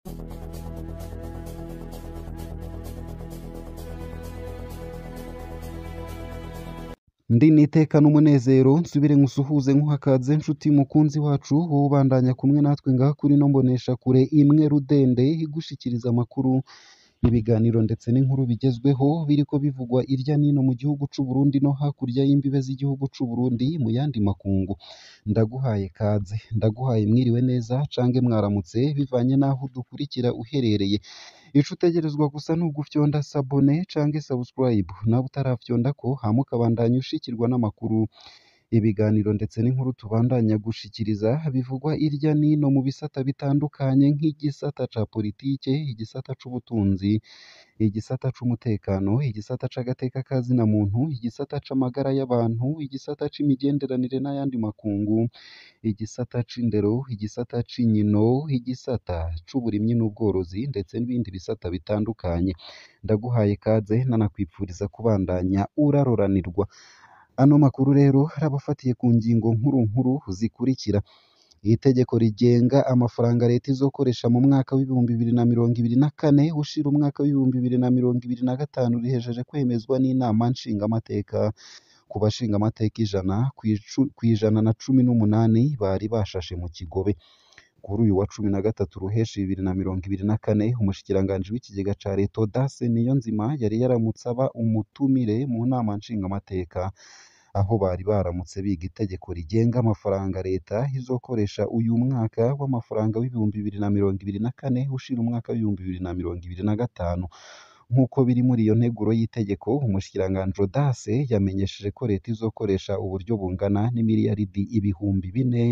Ndi nitekana umunezero nsubire nkusuhuze nkuhakaze nshuti mukunzi wacu wowe ubandanya kumwe natwe ngaha kuri ino mboneshakure imwe rudende igushikiriza amakuru ibiganiro ndetse n'inkuru bigezweho biriko bivugwa irya nino mu gihugu c'u Burundi no hakurya y'imbibe z'igihugu c'u Burundi mu yandi makungu ndaguhaye kaze ndaguhaye mwiriwe neza cange mwaramutse bivanye n'aho udukurikira uherereye ico utegerezwa gusa ni ugufyonda sabone cange subscribe nawe utarafyondako hama ukabandanya ushikirwa n'amakuru ibiganiro ndetse n'inkuru tubandanya gushikiriza bivugwa irya nino mu bisata bitandukanye nk'igisata ca politike igisata c'ubutunzi igisata c'umutekano igisata c'agateka ka zina muntu igisata c'amagara y'abantu igisata c'imigenderanire n'ayandi makungu igisata c'indero igisata c'inkino igisata c'uburimyi n'ubworozi ndetse n'ibindi bisata bitandukanye ndaguhaye kaze nanakwipfuriza kubandanya uraroranirwa ano makuru rero arabafatiye ku ngingo nkuru nkuru zikurikira itegeko rigenga amafaranga leta izokoresha mu mwaka w'ibihumbi bibiri na mirongo ibiri na kane ushira umwaka w'ibihumbi bibiri na mirongo ibiri na gatanu rihejeje kwemezwa n'inama nshingamateka ku bashingamateka ijana kw'ijana na cumi n'umunani bari bashashe mu kigobe kuri uyu wa cumi na gatatu ruheshi bibiri na mirongo ibiri na kane umushikiranganji w'ikigega ca leta Audace Niyonzima yari yaramutse aba umutumire mu nama nshingamateka aho bari baramutse biga itegeko rigenga amafaranga leta izokoresha uyu mwaka w'amafaranga w'ibihumbi bibiri na mirongo ibiri na kane ushira umwaka w'ibihumbi bibiri na mirongo ibiri na gatanu nk'uko biri muri iyo nteguro y'itegeko umushikiranganji Audace yamenyesheje ko leta izokoresha uburyo bungana n'imiliyaridi ibihumbi bine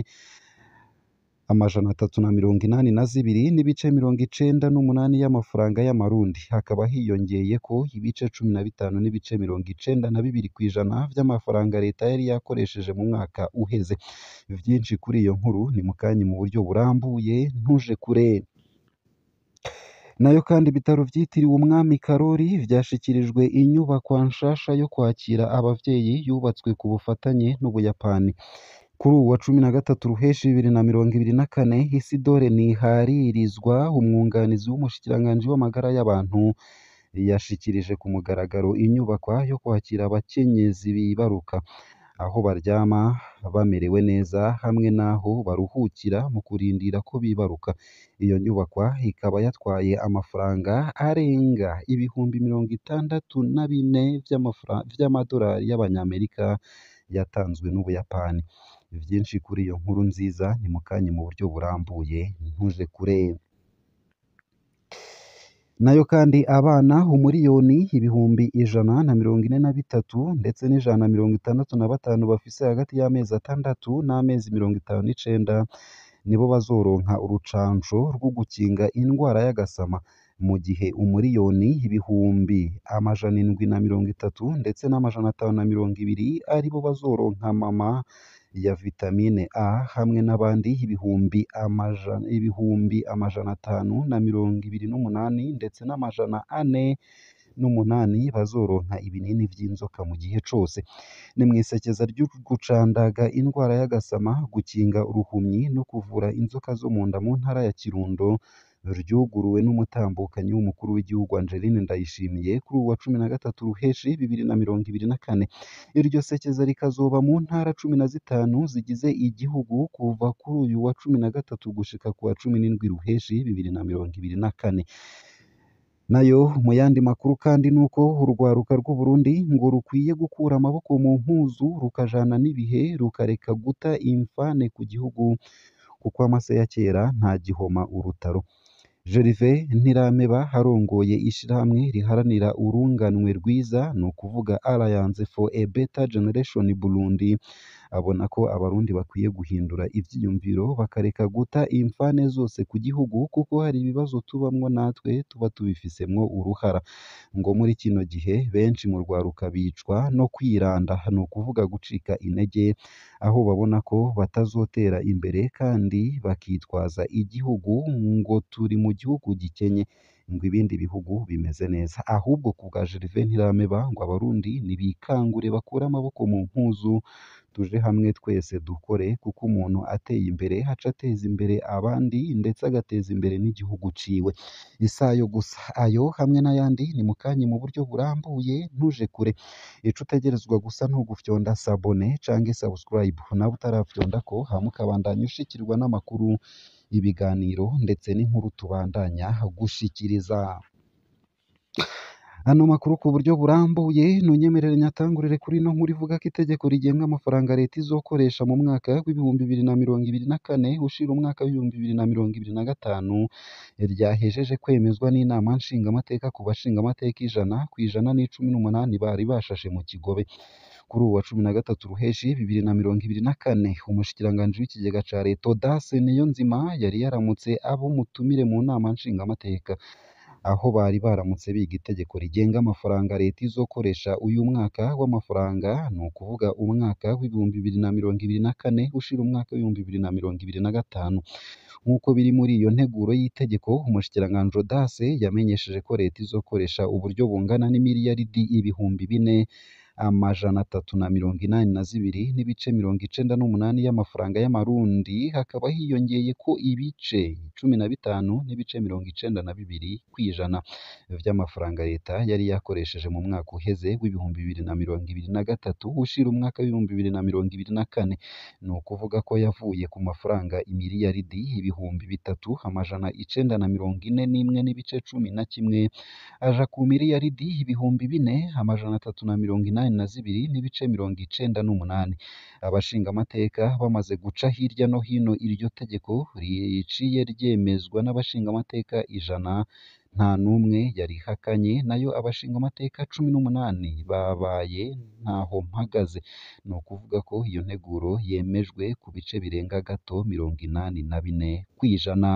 amajana atatu na mirongo inani na zibiri n'ibice mirongo icenda n'umunani y'amafaranga y'amarundi hakaba hiyongeyeko ibice cumi na bitanu n'ibice mirongo icenda na bibiri kw'ijana vy'amafaranga leta yari yakoresheje mu mwaka uheze vyinshi kuri iyo nkuru ni mukanyi mu buryo burambuye ntuje kure nayo kandi ibitaro vyitiriwe umwami Karori vyashikirijwe inyubakwa nshasha yo kwakira abavyeyi yubatswe ku bufatanye n'Ubuyapani kuri uwu wa cumi na gatatu ruheshi bibiri na mirongo ibiri na kane Isidore Ntiharirizwa umwunganizi w'umushikiranganji w'amagara y'abantu yashikirije ku mugaragaro inyubakwa yo kwakira abakenyezi bibaruka aho baryama bamerewe neza hamwe n'aho baruhukira mu kurindira ko bibaruka iyo nyubakwa ikaba yatwaye amafaranga arenga ibihumbi mirongo itandatu na bine vy'amadolari y'abanyamerika yatanzwe n'Ubuyapani vyinshi kuri iyo nkuru nziza ni mukanye mu buryo burambuye ntuje kure nayo kandi abana umuriyoni ibihumbi ijana na mirongo ine na bitatu ndetse n'ijana na mirongo itandatu na batanu bafise hagati y'amezi atandatu n'amezi mirongo itanu n'icenda nibo bazoronka urucanco rwo gukinga indwara y'agasama mu gihe umuriyoni ibihumbi amajana indwi na mirongo itatu ndetse n'amajana atanu na mirongo ibiri aribo bazoronka mama ya vitamine A hamwe n'abandi ibihumbi amajana ibihumbi amajana atanu na mirongo ibiri n'umunani ndetse n'amajana ane n'umunani bazoronka ibinini vy'inzoka mu gihe cose ni mw'isekeza ryo gucandaga indwara y'agasama gukinga uruhumyi no kuvura inzoka zo mu nda mu ntara ya Kirundo ryuguruwe n'umutambukanyi w'umukuru w'igihugu Angeline Ndayishimiye kuri uwu wa cumi na gatatu ruheshi bibiri na mirongo ibiri na kane iryo sekeza rikazoba mu ntara cumi na zitanu zigize igihugu kuva kuri uyu wa cumi na gatatu gushika ku wa cumi n'indwi ruheshi bibiri na mirongo ibiri na kane nayo mu yandi makuru kandi nuko urwaruka rw'u Burundi ngo rukwiye gukura amaboko mu mpuzu rukajana n'ibihe rukareka guta imfane ku gihugu kuko amase ya kera nta gihoma urutaro Gervais Ntirameba arongoye ishirahamwe riharanira urunganwe rwiza ni ukuvuga Alliance for a Better Generation Burundi abona ko abarundi bakwiye guhindura ivyiyumviro bakareka guta imfane zose ku gihugu kuko hari ibibazo tubamwo natwe tuba tubifisemwo uruhara ngo muri kino gihe benshi mu rwaruka bicwa no kwiranda ni ukuvuga gucika intege aho babona ko batazotera imbere kandi bakitwaza igihugu ngo turi mu gihugu gikenye ngo ibindi bihugu bimeze neza ahubwo ku bwa Gervais Ntirameba ngo abarundi nibikangure bakure amaboko mu mpuzu tuje hamwe twese dukore kuko umuntu ateye imbere aca ateza imbere abandi ndetse agateza imbere n'igihugu ciwe isayo gusa ayo hamwe n'ayandi ni mu kanya mu buryo burambuye ntuje kure ico utegerezwa gusa ntugufyonda sabone canke subscribe nawe utarafyonda ko hama ukabandanya ushikirwa n'amakuru ibiganiro ndetse n'inkuru tubandanya gushikiriza ano makuru ku buryo burambuye nunyemerere nyatangurire kuri ino nkuru ivuga ko itegeko rigenga amafaranga leta izokoresha mu mwaka w'ibihumbi bibiri na mirongo ibiri na kane ushira umwaka w'ibihumbi bibiri na mirongo ibiri na gatanu ryahejeje kwemezwa n'inama nshingamateka ku bashingamateka ijana ku ijana n'icumi n'umunani bari bashashe mu kigobe kuri ubu wa cumi na gatatu ruheshi bibiri na mirongo ibiri na kane umushikiranganji w'ikigega ca leta Odace Niyonzima yari yaramutse abo mutumire mu nama nshingamateka aho bari baramutse biga itegeko rigenga amafaranga leta izokoresha uyu mwaka w'amafaranga ni ukuvuga umwaka w'ibihumbi bibiri na mirongo ibiri na kane ushira umwaka w'ibihumbi bibiri na mirongo ibiri na gatanu nk'uko biri muri iyo nteguro y'itegeko umushikiranganji Odace yamenyesheje ko leta izokoresha uburyo bungana n'imiliyaridi ibihumbi bine amajana atatu na mirongo inani na zibiri n'ibice mirongo icenda n'umunani y'amafaranga y'amarundi hakaba hiyongeye ko ibice cumi na bitanu n'ibice mirongo icenda na bibiri kw'ijana vy'amafaranga leta yari yakoresheje mu mwaka uheze w'ibihumbi bibiri na mirongo ibiri na gatatu ushira umwaka w'ibihumbi bibiri na mirongo ibiri na kane ni ukuvuga ko yavuye ku mafaranga imiliyaridi ibihumbi bitatu amajana icenda na mirongo ine n'imwe n'ibice cumi na kimwe aja ku miliyaridi ibihumbi bine amajana atatu na mirongo inani na zibiri n'ibice mirongo icenda n'umunani abashingamateka bamaze guca hirya no hino iryo tegeko riciye ryemezwa n'abashingamateka ijana nta n'umwe yarihakanye nayo abashingamateka cumi n'umunani babaye ntaho mpagaze ni ukuvuga ko iyo nteguro yemejwe ku bice birenga gato mirongo inani na bine kw'ijana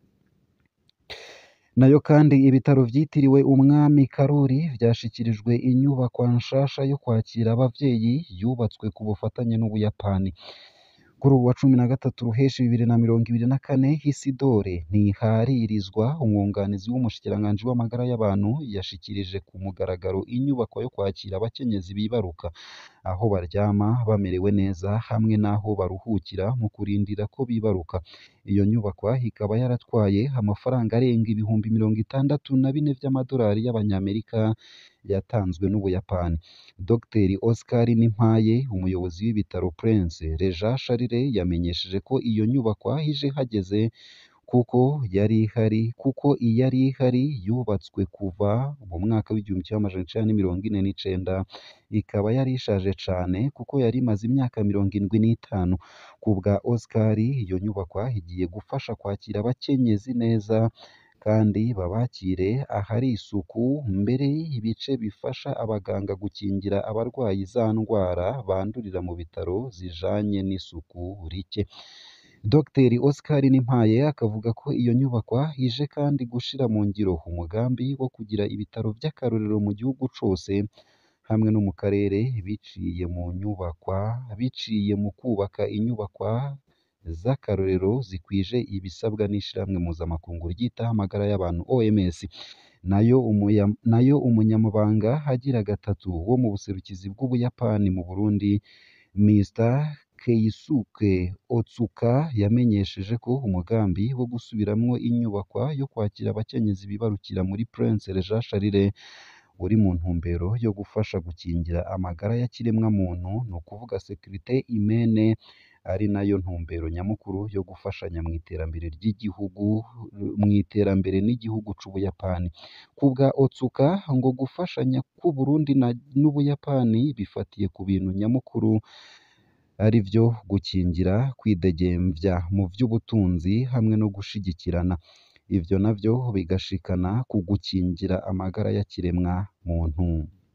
nayo kandi ibitaro vyitiriwe umwami Karori vyashikirijwe inyubakwa nshasha yo kwakira abavyeyi yubatswe ku bufatanye n'Ubuyapani kuri ubu wa cumi na gatatu ruheshi bibiri na mirongo ibiri na kane Isidore Ntiharirizwa umwunganizi w'umushikiranganji w'amagara y'abantu yashikirije ku mugaragaro inyubako yo kwakira abakenyezi bibaruka aho baryama bamerewe neza hamwe n'aho baruhukira mu kurindira ko bibaruka iyo nyubakwa ikaba yaratwaye amafaranga arenga ibihumbi mirongo itandatu na bine vy'amadolari y'abanyamerika yatanzwe n'Ubuyapani Dr Oscar Nimpaye umuyobozi w'ibitaro Prince Regent Charles yamenyesheje ko iyo nyubakwa ije hageze kuko yari ihari kuko iyari ihari yubatswe kuva mu mwaka w'igihumbi kimwe amajana icenda n'imirongo ine n'icenda ikaba yari ishaje cane kuko yari imaze imyaka mirongo indwi n'itanu ku bwa Oscar iyo nyubakwa igiye gufasha kwakira abakenyezi neza kandi babakire ahari isuku mbere ibice bifasha abaganga gukingira abarwayi za ndwara bandurira mu bitaro zijanye n'isuku rike Dr Oscar Nimpaye akavuga ko iyo nyubakwa ije kandi gushira mu ngiro umugambi wo kugira ibitaro vy'akarorero mu gihugu cose hamwe no mu karere biciye mu nyubakwa biciye mu kubaka inyubakwa z'akarorero zikwije ibisabwa n'ishirahamwe mpuzamakungu ryitaho amagara y'abantu OMS nayo umuya, nayo umunyamabanga agira gatatu wo mu buserukizi bw'Ubuyapani mu Burundi Mr Keisuke Otsuka yamenyesheje ko umugambi wo gusubiramwo inyubakwa yo kwakira abakenyezi bibarukira muri Prince Regent Charles uri mu ntumbero yo gufasha gukingira amagara ya kiremwamuntu ni ukuvuga sécurité humaine ari nayo ntumbero nyamukuru yo gufashanya mu iterambere ry'igihugu mu iterambere n'igihugu c'Ubuyapani ku bwa Otsuka ngo gufashanya k'u Burundi n'Ubuyapani bifatiye ku bintu nyamukuru ari vyo gukingira kwidegemvya mu vy'ubutunzi hamwe no gushigikirana ivyo navyo bigashikana ku gukingira amagara ya kiremwa muntu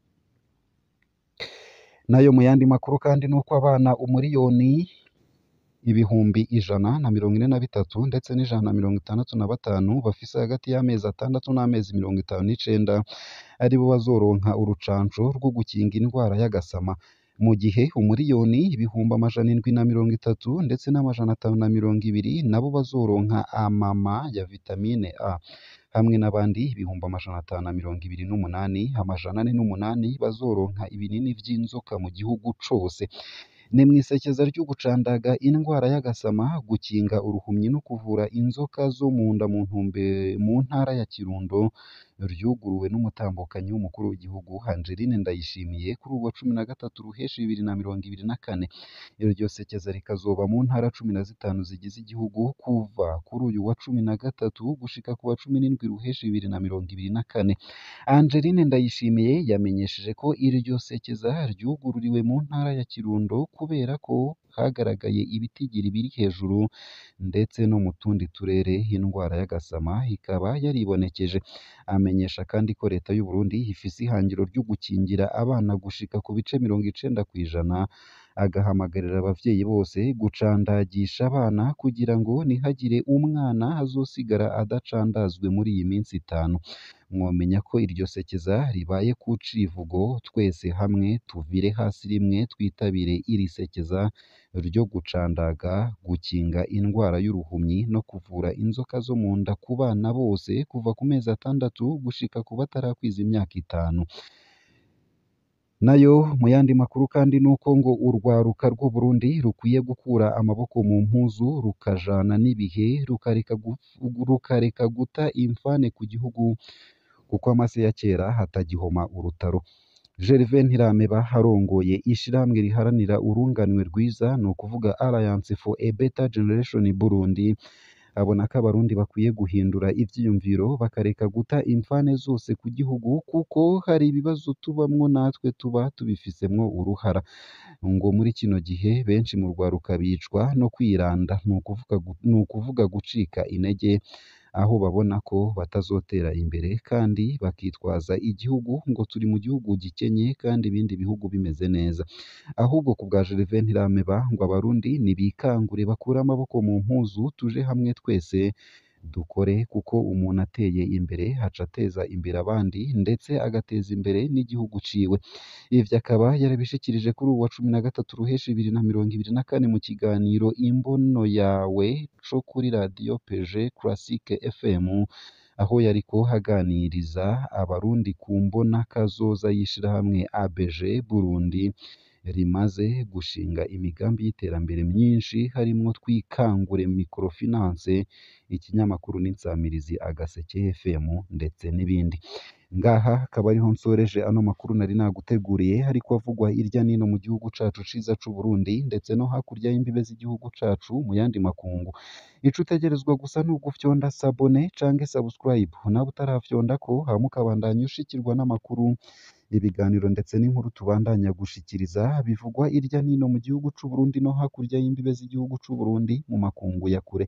nayo mu yandi makuru kandi nuko abana umuriyoni ibihumbi ijana na mirongo ine na bitatu ndetse n'ijana na mirongo itandatu na batanu bafise hagati y'amezi atandatu n'amezi mirongo itanu n'icenda aribo bazoronka urucanco rwo gukinga indwara y'agasama mu gihe umuriyoni ibihumbi amajana indwi na mirongo itatu ndetse n'amajana atanu na mirongo ibiri nabo bazoronka amama ya vitamine A hamwe n'abandi ibihumbi amajana atanu na mirongo ibiri n'umunani amajana ane n'umunani bazoronka ibinini vy'inzoka mu gihugu cose ni mw'isekeza ryo gucandaga indwara y'agasama gukinga uruhumyi no kuvura inzoka zo mu nda mu ntumbe mu ntara ya Kirundo ryuguruwe n'umutambukanyi w'umukuru w'igihugu Angeline Ndayishimiye kuri uwo cumi na gatatu ruheshi bibiri na mirongo ibiri na kane iryo sekeza rikazoba mu ntara cumi na zitanu zigize igihugu kuva kuri uyu wa cumi na gatatu gushika ku wa cumi n'indwi ruheshi bibiri na mirongo ibiri na kane Angeline Ndayishimiye yamenyesheje ko iryo sekeza ryugururiwe mu ntara ya Kirundo kubera ko hagaragaye ibitigiri biri hejuru ndetse no mu tundi turere indwara y'agasama ikaba yaribonekeje amenyesha kandi ko leta y'u Burundi ifise ihangiro ryo gukingira abana gushika ku bice mirongo icenda kw'ijana agahamagarira abavyeyi bose gucandagisha abana kugira ngo ntihagire umwana azosigara adacandazwe muri iyi minsi itanu mwomenya ko iryo sekeza ribaye ku civugo twese hamwe tuvire hasi rimwe twitabire iri sekeza ryo gucandaga gukinga indwara y'uruhumyi no kuvura inzoka zo mu nda ku bana bose kuva ku mezi atandatu gushika ku batarakwiza imyaka itanu nayo mu yandi makuru kandi nuko ngo urwaruka rw'u Burundi rukwiye gukura amaboko mu mpuzu rukajana n'ibihe rukareka gu- rukareka guta imfane ku gihugu kuko amase ya kera hatagihoma urutaro Gervais Ntirameba arongoye ishirahamwe riharanira urunganwe rwiza ni ukuvuga Alliance for a Better Generation Burundi abona ko abarundi bakwiye guhindura ivyiyumviro bakareka guta imfane zose ku gihugu kuko hari ibibazo tubamwo natwe tuba tubifisemwo uruhara ngo muri kino gihe benshi mu rwaruka bicwa no kwiranda ni ukuvuga gu- ni ukuvuga gucika intege aho babona ko batazotera imbere kandi bakitwaza igihugu ngo turi mu gihugu gikenye kandi ibindi bihugu bimeze neza ahubwo ku bwa Gervais Ntirameba ngo abarundi nibikangure bakure amaboko mu mpuzu tuje hamwe twese dukore kuko umuntu ateye imbere haca ateza imbere abandi ndetse agateza imbere n'igihugu ciwe ivyo akaba yarabishikirije kuri uwa cumi na gatatu ruheshi bibiri na mirongo ibiri na kane mu kiganiro imbono yawe co kuri radiyo peje classique fm aho yariko haganiriza abarundi ku mbona kazoza y'ishirahamwe ABG Burundi rimaze gushinga imigambi y'iterambere myinshi harimwo twikangure microfinance ikinyamakuru n'insamirizi agaseke FM ndetse n'ibindi ngaha akaba ariho nsoreje ano makuru nari naguteguriye ariko avugwa irya nino mu gihugu cacu ciza c'u Burundi ndetse no hakurya y'imbibe z'igihugu cacu mu yandi makungu ico utegerezwa gusa ni ugufyonda sabone canke subscribe nawe utarafyondako hama ukabandanya ushikirwa n'amakuru ibiganiro ndetse n'inkuru tubandanya gushikiriza bivugwa irya nino mu gihugu c'u Burundi no hakurya y'imbibe z'igihugu c'u Burundi mu makungu ya kure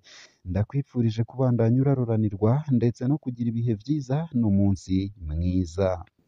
ndakwipfurije kubandanya uraroranirwa ndetse no kugira ibihe vyiza n'umunsi mwiza